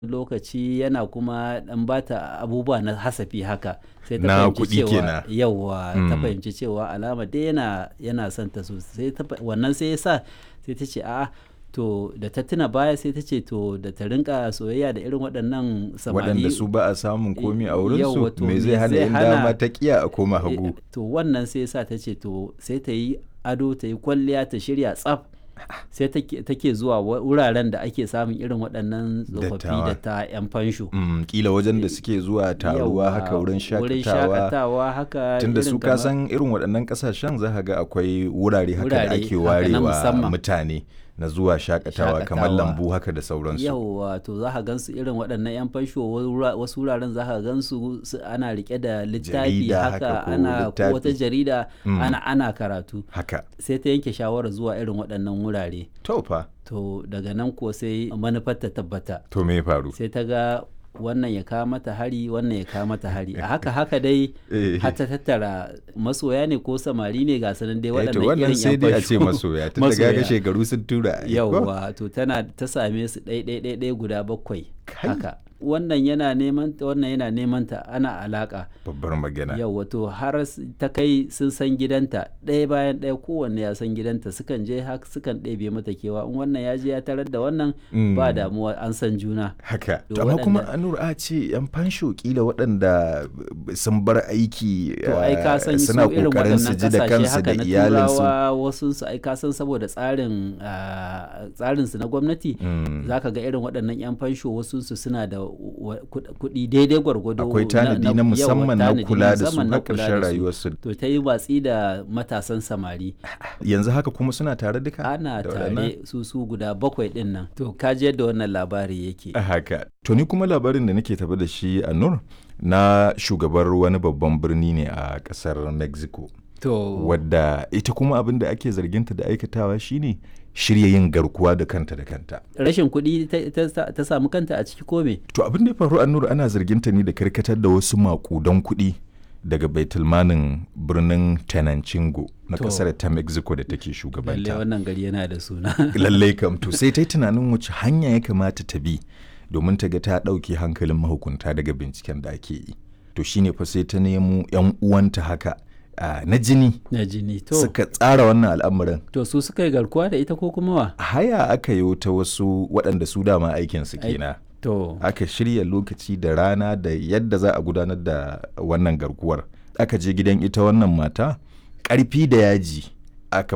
lokaci yana kuma dan bata abubuwa na hasafi haka sai ta Na fahimci kuɗi cewa kenan. yawwa ta Mm. fahimci cewa alama dai yana yana son ta sosai ta fa- wannan sai ya sa sai ta ce a'a to da ta tuna baya sai ta ce to da ta rinka soyayya da irin waɗannan samari waɗanda su ba a samun komi a wurinsu Yawwa, to me me zai hana zai in hana- dama ta kiya a koma hagu Eh, to wannan sai sa ta ce to sai ta yi ado ta yi kwalliya ta shirya tsaf sai take take zuwa wa- wuraren da ake samun irin waɗannan tsofaffi Dattawa. da ta 'yan fansho Mm, kila wajen da suke zuwa taruwa Yawwa, haka wurin wurin shakatawa shakatawa haka tunda irin su kamar- kasan irin waɗannan ƙasashen za ka ga akwai wurare haka da Wurare ake haka na warewa musamman. mutane na zuwa shakatawa kamar Shakatawa. lambu haka da sauransu yauwa to za ka gansu irin waɗannan 'yan fansho wura- wasu wuraren za ka gansu su- ana rike da littafi Jarida haka haka ko ana ko littafi. wata jarida Mm. ana ana karatu haka sai ta yanke shawarar zuwa irin waɗannan wurare to fa to daga nan ko sai manufar ta tabbata to me ya faru sai ta ga wannan ya kawo mata hari wannan ya kawo mata hari a haka haka dai Eh. har ta tattara masoya ne ko samari ne ga sanan dai Eh, to waɗannan wannan irin sai yan dai a ce fansho. masoya tun da gaga Masoya. shekaru sun tura ai, ko? yauwa to tana ta same su ɗai ɗai ɗai ɗai guda bakwai Kai. haka wannan yana neman ta wannan yana neman ta ana alaka babbar magana yauwa to har s- ta kai sun san gidanta ɗaya bayan ɗaya kowanne ya san gidanta sukan je haka sukan ɗebe mata kewa in wannan ya je ya tarar da wannan Mm. ba damuwa an san juna haka To to amma kuma waɗanda- anur a ce yan fansho kila waɗanda b- sun bar aiki to ai ka san eh, su suna irin kokarin su waɗannan ji da kasashe kansu haka da na iyalinsu turawa wasu su ai ka san saboda tsarin ah, tsarin su na gwamnati Mm. zaka ga irin waɗannan yan fansho wasu su suna da wa- kuɗ- kuɗi daidai gwargwado akwai tanadi na yawa, musamman na tanadi kula da su musamman na na kula ƙarshen da su. rayuwarsu to ta yi watsi da matasan samari yanzu haka kuma suna tare duka ana da waɗannan? tare su su guda bakwai ɗin nan to ka ji yadda wannan labari yake A haka to ni kuma labarin da nake tafi da shi a nur na shugabar wani babban birni ne a ƙasar mexico to wadda ita kuma abin da ake zarginta da aikatawa shine shirya yin garkuwa da kanta da kanta rashin kuɗi ta- ta ta samu kanta a ciki ko me To abin da ya faru a Nur ana zarginta ne da karkatar da wasu makudan kuɗi daga baitulmanin birnin Tenancingo na To. ƙasar ta Mexico da take lalle shugabanta. wannan gari yana da suna Lallai kam to sai ta yi tunanin wace hanya ya kamata ta bi domin ta ga ta ɗauke hankalin mahukunta daga binciken da ake yi. To shine fa sai ta nemo 'yan uwanta haka ah, na jini na jini to suka tsara wannan al'amarin. to su suka yi garkuwa da ita ko kuma wa Haya aka yi ta wasu waɗanda su dama aikinsu Ai- kenan. to aka shirya lokaci da rana da yadda za a gudanar da wannan garkuwar aka je gidan ita wannan mata ƙarfi da yaji aka